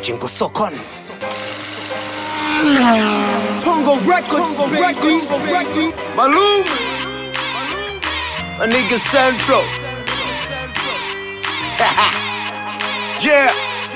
Majingo Sokon. Tongo Records, baby. Malum. A nigga Central. yeah.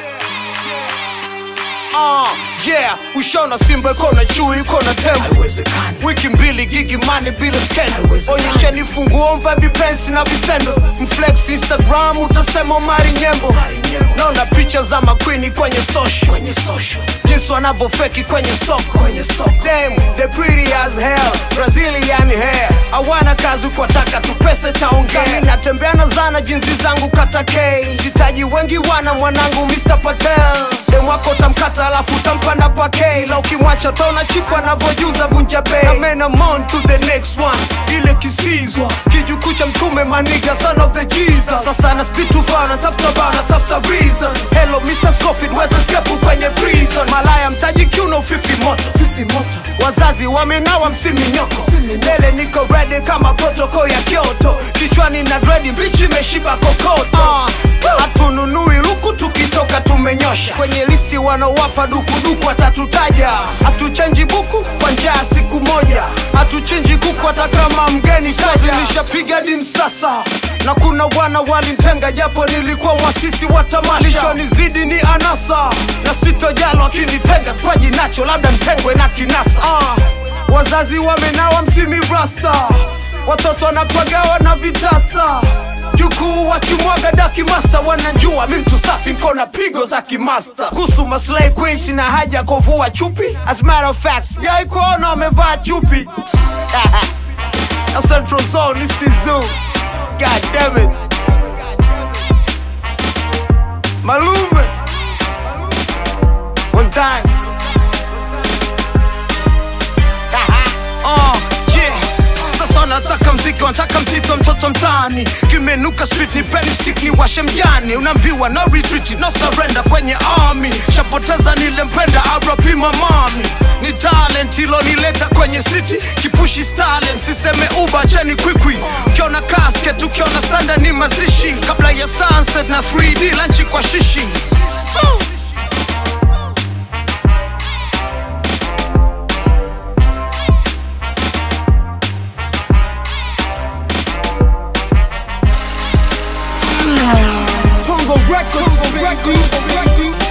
Uh, yeah, ushona simba iko na chui iko na tembo wiki mbili gigi mani bila skendo onyesheni funguo mva vipensi na visendo mflex instagram utasema mari nyembo naona picha za makwini kwenye social jinsi wanavyofeki kwenye soko Damn, they pretty as hell brazilian hair hawana kazi kwa taka tu pesa taongea Mimi natembea na zana jinsi zangu kata k sitaji wengi wana mwanangu mr patel dem wako tamkata alafu tampa na pake la ukimwacha utaona chipu anavyojuza vunja bei na men I'm on to the next one ile kisizwa kijukuu cha mtume maniga son of the jesus sasa na speed too far natafuta bao natafuta reason hello mr scofield weza skepu kwenye prison malaya mtaji kiuno fifi moto fifi moto wazazi wamenawa msimi nyoko mbele niko ready kama protoko ya kyoto kichwani na dredi mbichi imeshiba kokoto uh, hatununui luku tukitoka tumenyosha kwenye listi wanaowapa dukuduku watatutaja hatuchenji buku kwa njaa siku moja hatuchinji kuku hata kama mgeni kazi nishapiga dim sasa na kuna wana walimtenga japo nilikuwa mwasisi wa tamasha lichonizidi ni anasa na sitojalo akinitenga paji nacho labda mtengwe na kinasa uh, wazazi wamenawa msimi rasta watoto wanapagawa na vitasa jukuu wachimwaga daki master wanajua mi mtu safi nkona pigo za kimaster kuhusu maslay queen sina haja kovua chupi as a matter of fact sijai kuona wamevaa chupi na central zone this is zoo god damn it malume one time uh, yeah. Sasa nataka mziki, wanataka mtito, mtoto mtaani, kimenuka street, ni penny stick, ni washe mjani, unaambiwa no retreat, no surrender kwenye army, shapoteza nilempenda, RP mamami, ni talent ilonileta kwenye city, kipushi stalin, siseme uba cheni kwikwi, ukiona casket, ukiona sanda ni mazishi, kabla ya sunset na 3D lanchi kwa shishi oh. Tongo Records, baby.